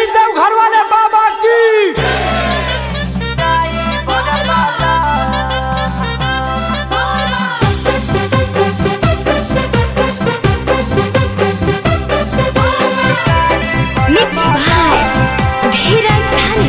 जय देवघर वाले बाबा की मिक्स बाय धीरज धन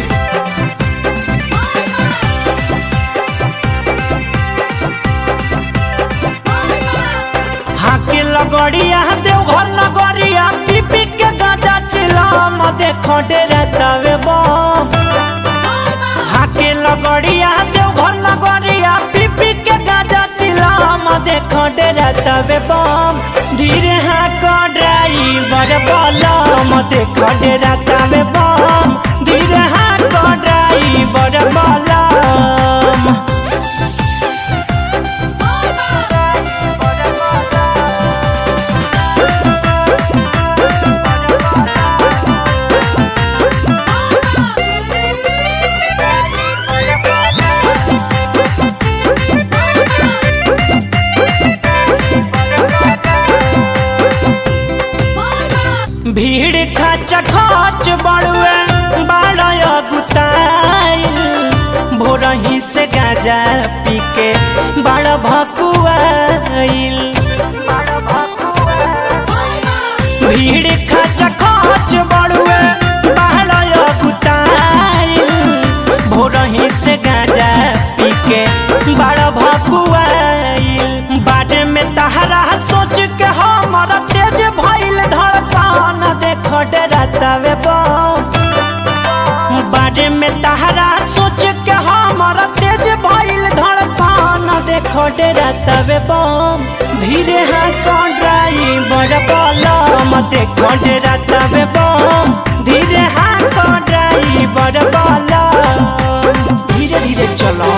हाके लगड़िया देवघर नगरिया पीपी के गाजा चिलाम देखो डेरे तवे बम हाके लगड़िया देवघर नगरिया पीपी के गाजा चिलाम देखो डेरे तवे बम धीरे हाक ड्राइवर बलम देखो डेरे तवे बम धीरे हाक ड्राइवर बलम भीड़ खच खच बड़ुए बाड़य गुताइल भोरही से गाजा पी के बड़ भकुआइल भीड़ खच खच बड़ुए बाड़य गुताइल भोरही से गाजा पी के बड़ भकुआइल बाटे में तहरा सोच के हमर तेज भइल धड़कन देखो डरतावे बम बारे में तहरा सोच के हमर तेज भइल धड़कन देखो डरतावे बम धीरे हाथ ड्राइवर बलम देखो डरतावे बम धीरे हाथ ड्राइवर बलम धीरे धीरे चलो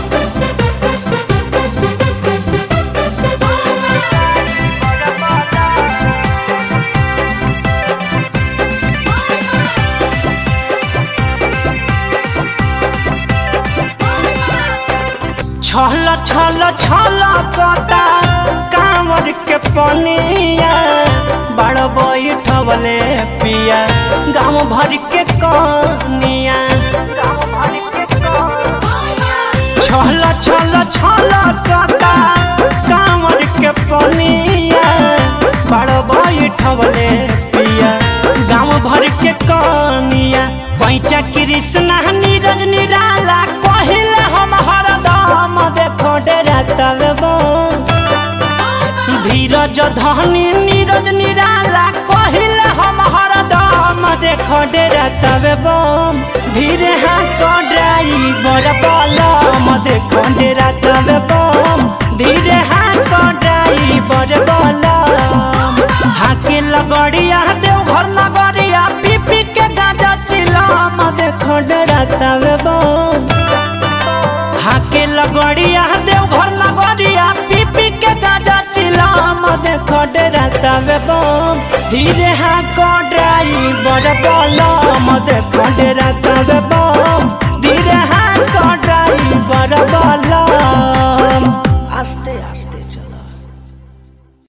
छल छल छल कता कांवर के पनिया बड़ बैठवले पिया गाँव भर के कनिया छल छल छल कता कांवर के पनिया बड़ बैठवले पिया गाँव भर के कनिया पैचा कृष्णा नीरज निराला कहिल हम हरदम देखो डरतवे धीरज धनी नीरज निराला कहिल हम हरदम देखो डरतवे बम धीरे हाथ ड्राइवर बलम देखो डरतवे बम धीरे हाथ ड्राइवर बलम हाके लगड़िया देवघर नगरिया पीपी के गाजा चिलाम देखो डरतवे बम हाके लगड़िया देवघर नगरिया पीपी के गाजा चिलाम देखो डरतवे बम धीरे हाको ड्राइवर बलम देखो डरतवे